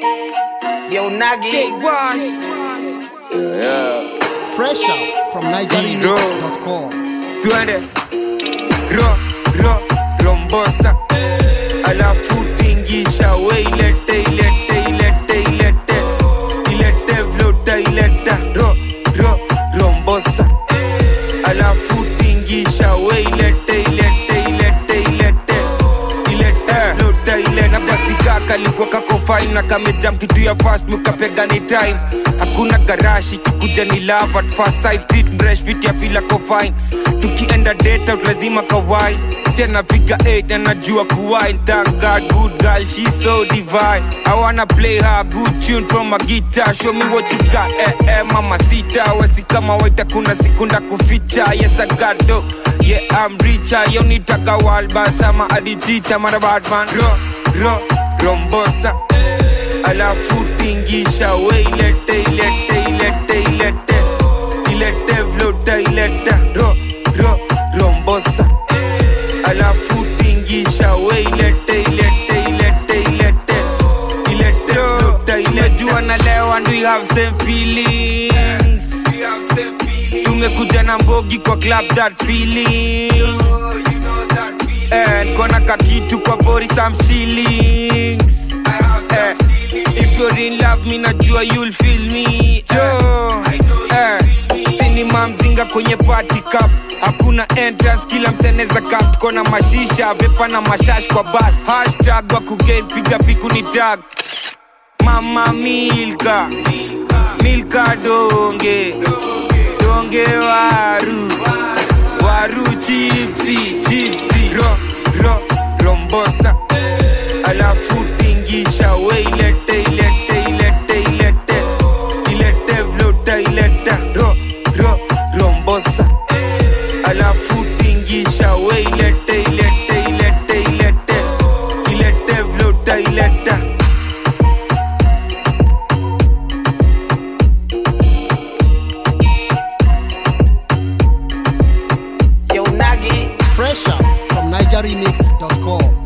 Yo, Nagi. Yeah. Fresh out from NigerRemix.com. Twende ro ro rombosa alafu tingisha we ilete ilete ilete ilete ilete vlota ileta ro ro rombosa alafu tingisha we ilete ilete ilete ilete ilete vlota ileta kasikaka likuwa kako fine na kamejam kitu ya fast mukapega ni time hakuna garashi kikuja ni love at first sight treat mresh fit ya fila ko fine tukienda date out lazima kawai si anapiga 8 anajua kuwine thank god good girl she's so divine i wanna play her a good tune from a guitar show me what you got eh eh mama sita wesi kama waita kuna sikunda kuficha yes i got do yeah i'm richer yo nitaka walba sama aditicha mara badman ro ro rombosa alafu tingisha we ilete ilete ilete ilete ilete vlota ileta ro ro rombosa alafu tingisha we ilete ilete ilete ilete ilete vlota ilejua na leo and we have same feelings tumekuja na mbogi kwa club that feeling Eh, kona kakitu kwa bori some shillings Eh, if you're in love mi najua you'll feel me jo eh, sinima mzinga kwenye party cup hakuna entrance kila mseneza cup tuko na mashisha vepa na mashash kwa bash hashtag wa kugain piga piku ni tag mama milka milka donge donge waru waru chipsi chipsi ro ro rombosa alafu tingisha we ilete ilete ilete ilete ilete vlota ileta ro ro rombosa alafu tingisha we ilete ilete ilete ilete ilete vlota ileta Yo, Nagi. Fresh out from NigerRemix.com.